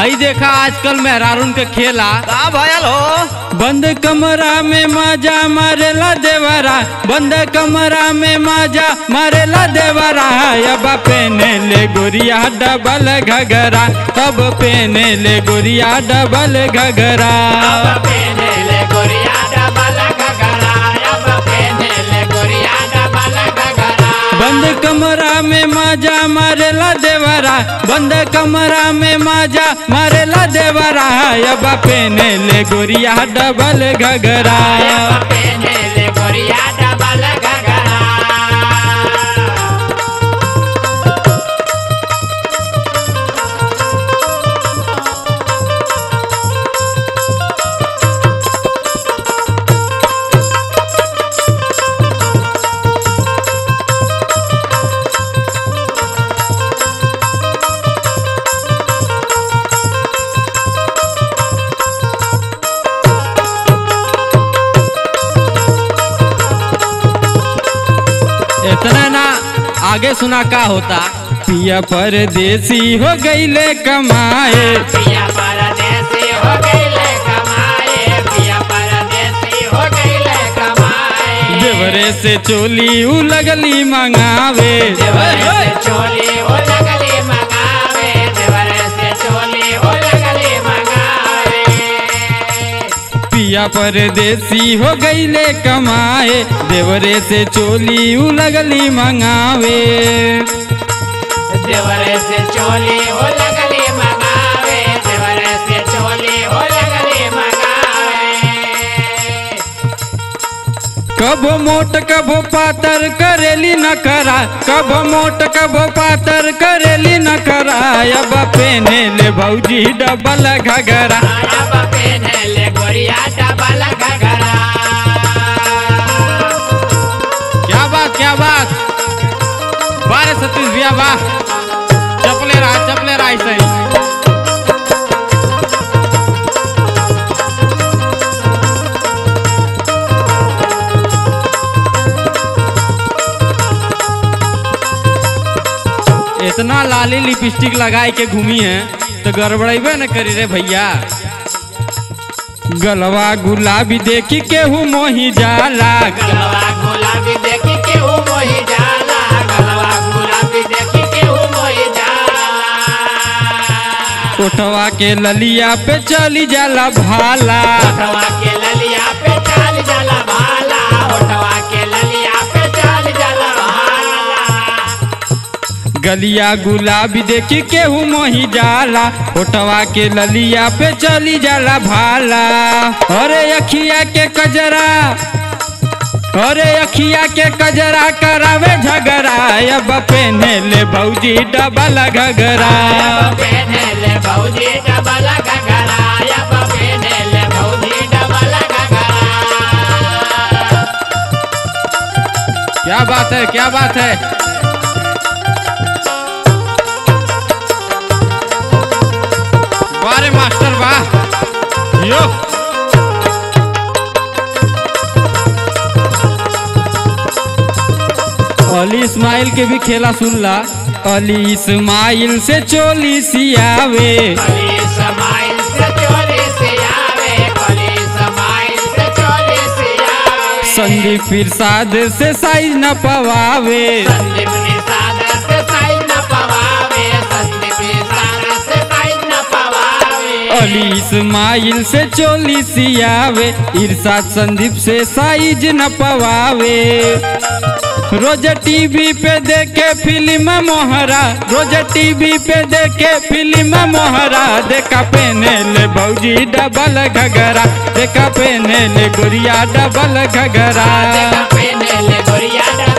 हई देखा आजकल मेहरारून के खेला का भयल हो बंद कमरा में माजा मारेला देवरा बंद कमरा में माजा मारेला देवरा अब पेने ले गोरिया डबल घगरा तब पेने ले गोरिया डबल घगरा बंद कमरा में माजा मारेला देवरा बंद कमरा में माजा मारेला देवरा अब पेने ले गोरिया डबल घगरा इतना ना आगे सुना का होता पिया परदेसी हो गईले कमाए पिया परदेसी हो गईले कमाए पिया परदेसी हो गईले कमाए देवरे से चोली उ लगली मंगावे देवरे से चोली हो लगली मंगावे देवरे से चोली हो लगली मंगावे पिया परदेसी हो गईले कमाए देवरे से चोली उ लगली मंगावे देवरे से चोली हो लगली मंगावे देवरे से चोली हो लगली मंगावे कबो मोट कबो पातर करेली न करा कबो मोट कबो पातर करेली न करा अब पेने ले भौजी डबल घगरा अब पेनले गोरिया डबल घगरा क्या बात क्या बात बारह सतीश भैया वाह चपले रहा चपले रहा ऐसे ही इतना लाली लिपस्टिक लगाए के घूमी है तो गड़बड़ेबे न करी रे भैया गलवा गुलाबी देखी केहू मोही जाला गलवा गुलाबी देखी के हूँ मोही जाला गलवा गुलाबी देखी के हूँ मोही जाला कोठवा के ललिया पे चली जाला भाला होठवा के ललिया पे चाल जाला भाला होठवा के ललिया पे चाल जाला भाला गलिया गुलाबी देखी केहू मोही जाला होठवा के ललिया पे चली जाला भाला अरे अखिया के कजरा अरे अखिया के कजरा करावे झगड़ा अब पेने ले भौजी डबल घगरा अब पेनले भौजी डबल घगरा अब पेनले भौजी डबल घगरा क्या बात है क्या बात है वाह रे मास्टर वाह यो अली इस्माइल के भी खेला सुन ला अली इस्माइल से चोली सियावे कली समाइल से चोली से आवे कली समाइल से चोली से आवे संदीप प्रसाद से साइज न पवावे संदीप निषाद से साइज न पवावे संदीप निषाद से साइज न पवावे अली इस्माइल से चोली सियावे इरशाद संदीप से साइज न पवावे रोज टीवी पे देखे फिल्म मोहरा रोज टीवी पे देखे फिल्म मोहरा देखा पेने ले भौजी डबल घगरा देखा पेने ले गुड़िया डबल घगरा देखा पेने ले गोरिया